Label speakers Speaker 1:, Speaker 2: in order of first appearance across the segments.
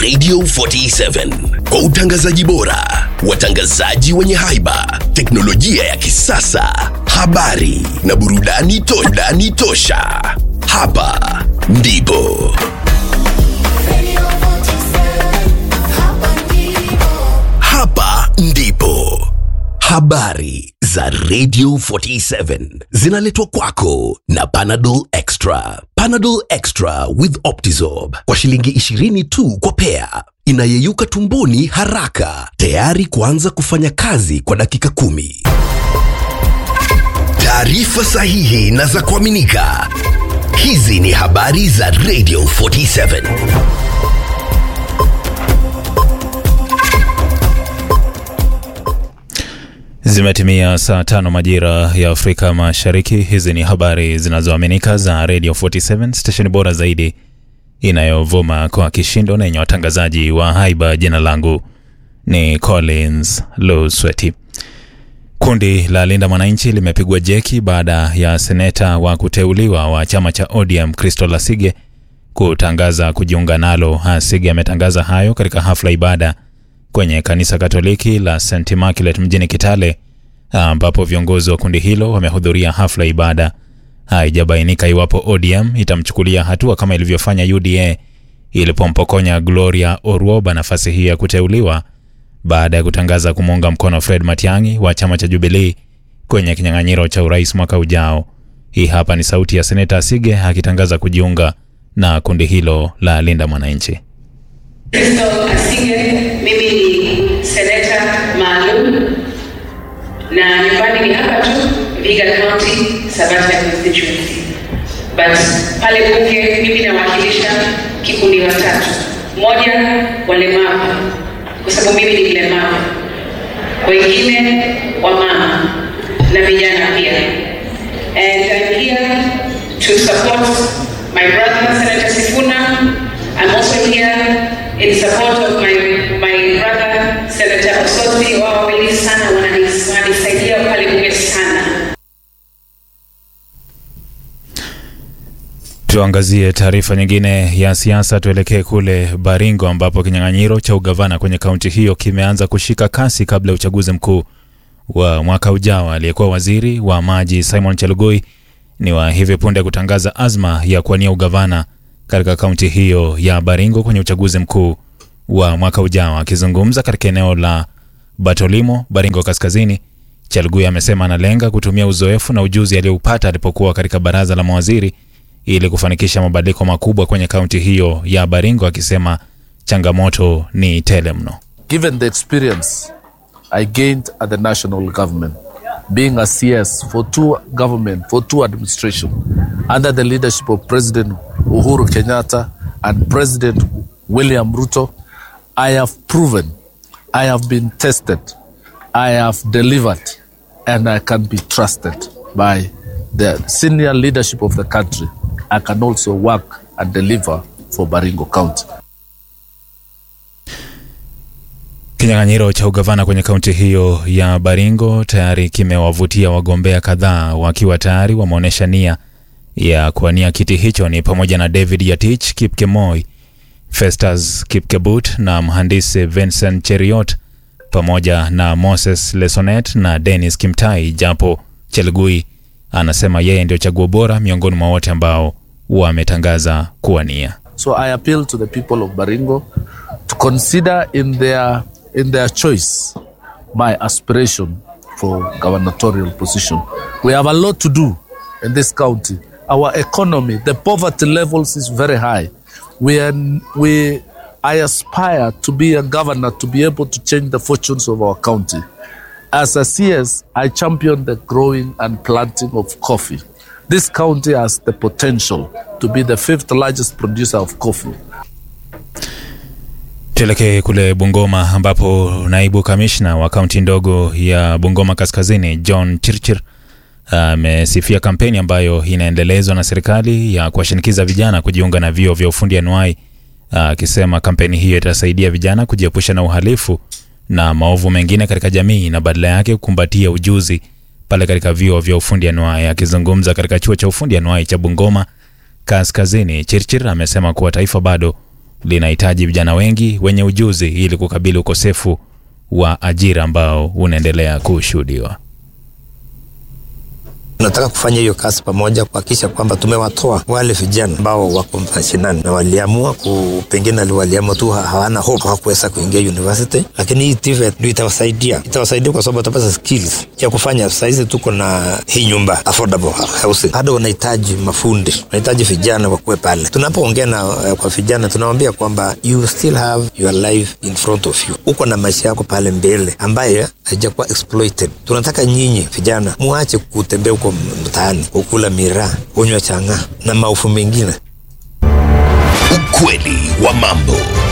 Speaker 1: Radio 47 kwa utangazaji bora, watangazaji wenye haiba, teknolojia ya kisasa, habari na burudani to burudani tosha. Hapa ndipo hapa ndipo habari za Radio 47 zinaletwa kwako na Panadol Extra. Panadol Extra with Optizorb kwa shilingi 20 tu kwa pea, inayeyuka tumboni haraka, tayari kuanza kufanya kazi kwa dakika kumi. Taarifa sahihi na za kuaminika. Hizi ni habari za Radio 47.
Speaker 2: Zimetimia saa tano majira ya Afrika Mashariki. Hizi ni habari zinazoaminika za Radio 47 stesheni bora zaidi inayovuma kwa kishindo na yenye watangazaji wa haiba. Jina langu ni Collins Lusweti. Kundi la Linda Mwananchi limepigwa jeki baada ya seneta wa kuteuliwa wa chama cha ODM Kristo Lasige kutangaza kujiunga nalo. Asige ametangaza hayo katika hafla ibada kwenye kanisa Katoliki la St Immaculate mjini Kitale, ambapo viongozi wa kundi hilo wamehudhuria hafla ibada. Haijabainika iwapo ODM itamchukulia hatua kama ilivyofanya UDA ilipompokonya Gloria Orwoba nafasi hii ya kuteuliwa baada ya kutangaza kumuunga mkono Fred Matiang'i wa chama cha Jubilee kwenye kinyang'anyiro cha urais mwaka ujao. Hii hapa ni sauti ya seneta Asige akitangaza kujiunga na kundi hilo la Linda Mwananchi.
Speaker 3: Kristo Asige, mimi ni seneta maalum na nyumbani ni hapa tu Vihiga County, Sabata constituency. But pale bunge mimi nawakilisha kikundi watatu. Moja, walemavu kwa sababu mimi ni mlemavu, wengine wamama na vijana pia. And I'm here to support my brother Senator Sifuna. I'm also here in support of my, my brother Senator Osotsi. Wao wawili sana wananis- wananisaidia pale bunge sana.
Speaker 2: Tuangazie taarifa nyingine ya siasa. Tuelekee kule Baringo ambapo kinyang'anyiro cha ugavana kwenye kaunti hiyo kimeanza kushika kasi kabla ya uchaguzi mkuu wa mwaka ujao. Aliyekuwa waziri wa maji Simon Chelugui ni wa hivi punde kutangaza azma ya kuwania ugavana katika kaunti hiyo ya Baringo kwenye uchaguzi mkuu wa mwaka ujao. Akizungumza katika eneo la Batolimo, Baringo Kaskazini, Chelugui amesema analenga kutumia uzoefu na ujuzi aliyoupata alipokuwa katika baraza la mawaziri ili kufanikisha mabadiliko makubwa kwenye kaunti hiyo ya Baringo, akisema changamoto ni tele mno.
Speaker 4: given the experience I gained at the national government, being a CS for two government, for two administration, under the leadership of President Uhuru Kenyatta and President William Ruto, I have proven, I have been tested, I have delivered, and I can be trusted by the senior leadership of the country. I can also work and deliver for Baringo County.
Speaker 2: Kinyang'anyiro cha ugavana kwenye kaunti hiyo ya Baringo tayari kimewavutia wagombea kadhaa wakiwa tayari wameonyesha nia ya kuwania kiti hicho, ni pamoja na David Yatich Kipkemoi, Festus Kipkebut na mhandisi Vincent Cheriot pamoja na Moses Lesonet na Dennis Kimtai, japo Chelgui anasema yeye ndio chaguo bora miongoni mwa wote ambao wametangaza kuwania.
Speaker 4: So I appeal to the people of Baringo to consider in their in their choice my aspiration for gubernatorial position. We have a lot to do in this county. Our economy, the poverty levels is very high. We are, we I aspire to be a governor to be able to change the fortunes of our county. As a CS, I champion the growing and planting of coffee. This county has the potential to be the fifth largest producer of coffee.
Speaker 2: Tuelekee kule Bungoma ambapo naibu kamishna wa kaunti ndogo ya Bungoma Kaskazini John Chirchir amesifia kampeni ambayo inaendelezwa na serikali ya kuwashinikiza vijana kujiunga na vyuo vya ufundi anuai, akisema kampeni hiyo itasaidia vijana kujiepusha na uhalifu na maovu mengine katika jamii na badala yake kukumbatia ujuzi pale katika vyuo vya ufundi anuai. Akizungumza katika chuo cha ufundi anuai cha Bungoma Kaskazini, Chirchir amesema kuwa taifa bado linahitaji vijana wengi wenye ujuzi ili kukabili ukosefu wa ajira ambao unaendelea kushuhudiwa.
Speaker 5: Tunataka kufanya hiyo kazi pamoja kuhakikisha kwamba tumewatoa wale vijana ambao wako mashinani na waliamua ku, pengine waliamua tu ha- hawana hope, hawakuweza kuingia university, lakini hii TVET ndio itawasaidia, itawasaidia kwa sababu watapata skills ya kufanya. Saizi tuko na hii nyumba affordable housing, bado wanahitaji mafundi, wanahitaji vijana wakuwe pale. Tunapoongea na uh, kwa vijana tunawaambia kwamba you still have your life in front of you, uko na maisha yako pale mbele ambaye haijakuwa exploited. Tunataka nyinyi vijana muache kutembea huko mtaani, kukula miraa, kunywa chang'aa na maufu mengine.
Speaker 1: Ukweli wa mambo.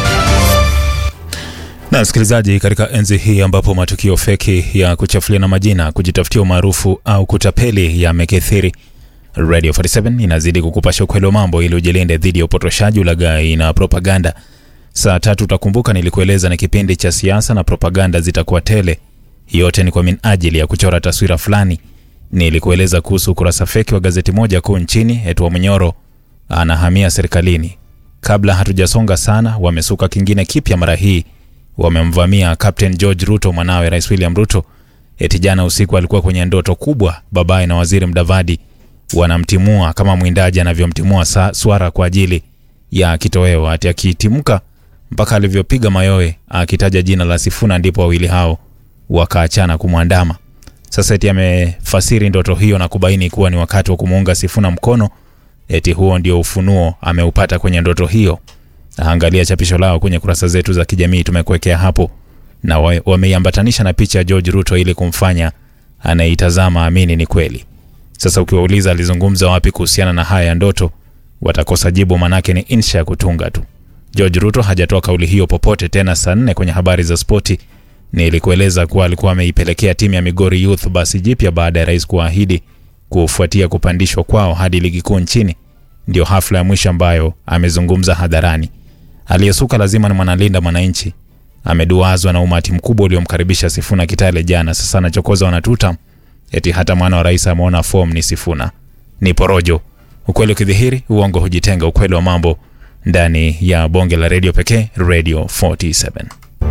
Speaker 2: Na msikilizaji, katika enzi hii ambapo matukio feki ya kuchafuliana majina, kujitafutia umaarufu au kutapeli yamekithiri, Radio 47 inazidi kukupasha ukweli wa mambo ili ujilinde dhidi ya upotoshaji, ulaghai na propaganda. Saa tatu utakumbuka nilikueleza ni kipindi cha siasa na propaganda zitakuwa tele. Yote ni kwa minajili ya kuchora taswira fulani. Nilikueleza kuhusu ukurasa feki wa gazeti moja kuu nchini, Etwa Munyoro anahamia serikalini. Kabla hatujasonga sana, wamesuka kingine kipya mara hii wamemvamia Captain George Ruto, mwanawe Rais William Ruto. Eti jana usiku alikuwa kwenye ndoto kubwa, babaye na waziri Mdavadi wanamtimua kama mwindaji anavyomtimua sa- swara kwa ajili ya kitoweo. Ati akitimka mpaka alivyopiga mayowe akitaja jina la Sifuna, ndipo wawili hao wakaachana kumwandama. Sasa eti amefasiri ndoto hiyo na kubaini kuwa ni wakati wa kumuunga Sifuna mkono. Eti huo ndio ufunuo ameupata kwenye ndoto hiyo. Angalia chapisho lao kwenye kurasa zetu za kijamii, tumekuwekea hapo, na wa- wameiambatanisha na picha ya George Ruto ili kumfanya anayeitazama amini ni kweli. Sasa ukiwauliza alizungumza wapi kuhusiana na haya ya ndoto, watakosa jibu, manake ni insha ya kutunga tu. George Ruto hajatoa kauli hiyo popote tena. Saa nne kwenye habari za spoti nilikueleza kuwa alikuwa ameipelekea timu ya Migori Youth basi jipya baada ya rais kuahidi kufuatia kupandishwa kwao hadi ligi kuu nchini. Ndio hafla ya mwisho ambayo amezungumza hadharani. Aliyesuka lazima ni mwanalinda mwananchi. Ameduazwa na umati mkubwa uliomkaribisha Sifuna Kitale jana. Sasa anachokoza wanatuta eti hata mwana wa rais ameona form ni Sifuna. Ni porojo. Ukweli ukidhihiri, uongo hujitenga. Ukweli wa mambo ndani ya bonge la redio pekee, Radio 47.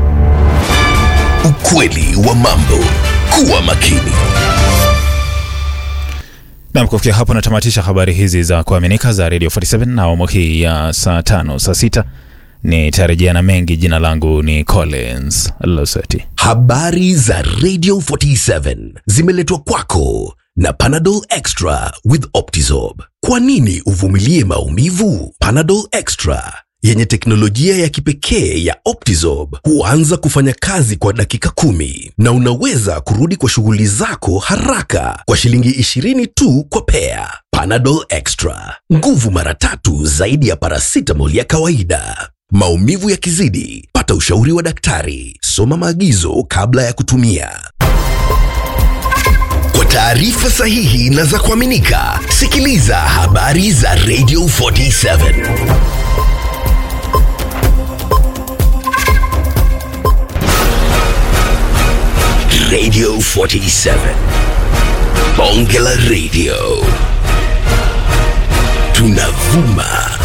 Speaker 1: Ukweli wa mambo. Kuwa makini.
Speaker 2: Nam, kufikia hapo natamatisha habari hizi za kuaminika za Radio 47 na awamu hii ya saa tano saa sita nitarejea na mengi. Jina langu ni Collins Loseti.
Speaker 1: Habari za Radio 47 zimeletwa kwako na Panadol Extra with Optizorb. Kwa nini uvumilie maumivu? Panadol Extra yenye teknolojia ya kipekee ya Optizorb huanza kufanya kazi kwa dakika kumi na unaweza kurudi kwa shughuli zako haraka kwa shilingi 20 tu kwa pea. Panadol Extra, nguvu mara tatu zaidi ya paracetamol ya kawaida. Maumivu yakizidi, pata ushauri wa daktari. Soma maagizo kabla ya kutumia. Kwa taarifa sahihi na za kuaminika, sikiliza habari za Radio 47. Radio 47. Bonge la Radio. Tunavuma